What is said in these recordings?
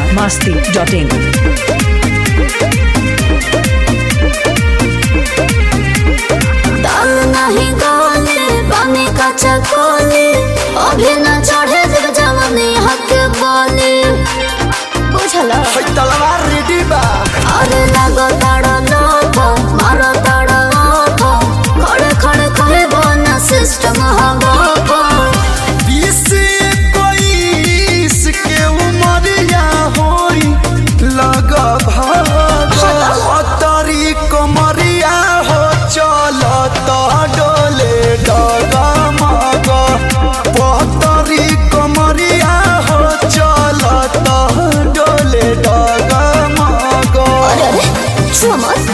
masti.in. दाल नहीं गाले पानी का चकोले अभी न चढ़े जब जवानी हक बोले बुझला तलवार रेडी बा अरे लगो ताड़ा लोथो मारो ताड़ा ओथो खड़े खड़े खड़े बोना सिस्टम हवा को बीस इक्कीस के उमरिया होई लग भागरी कमरिया हो चल डोले डग मग पतरी कमरिया हो चल डोले डग मग अरे अरे छुआ मत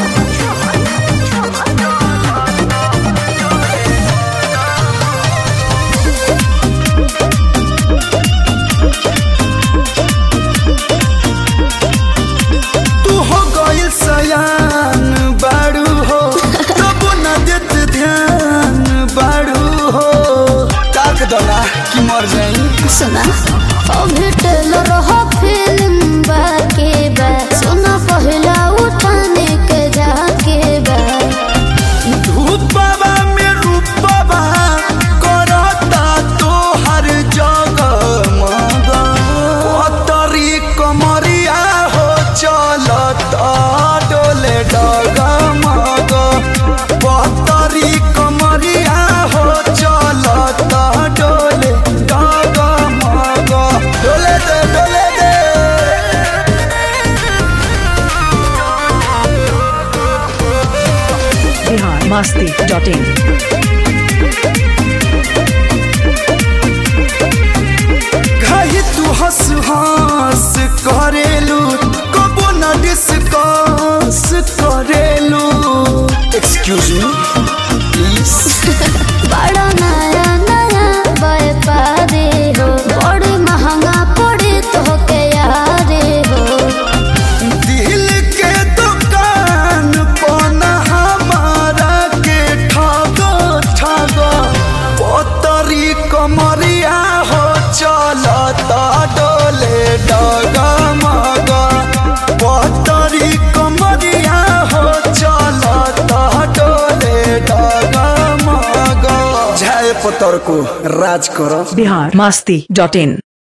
तू हो गइल सयान बाड़ू हो तब न देत ध्यान बाड़ू हो ताक दला कि मर जाई सुना अभी टेलर हो फिल्म बाके बा सुना पहला उठाने के जाके बा धूपवा में रूपवा करता तो हर जगह मग पतरी कमरिया हो चलता डोले डग मग पतरी कमरिया हो चलता डोले डग मग डोले दे डोले दे Bihar masti.in. घाही तू हंस हंस करेलू कबो न डिस्कस करेलू एक्सक्यूज मी प्लीज बड़ा नया नया व्यापारी हो बड़ी महंगा पड़े तो के यारे हो दिल के दुकान पना हमारा के ठगो ठगो पतरी कमरिया हो चलता डोले डग मग पतरी कमरिया हो चलता डोले डग मग झाय पतर को राज करो Bihar masti.in.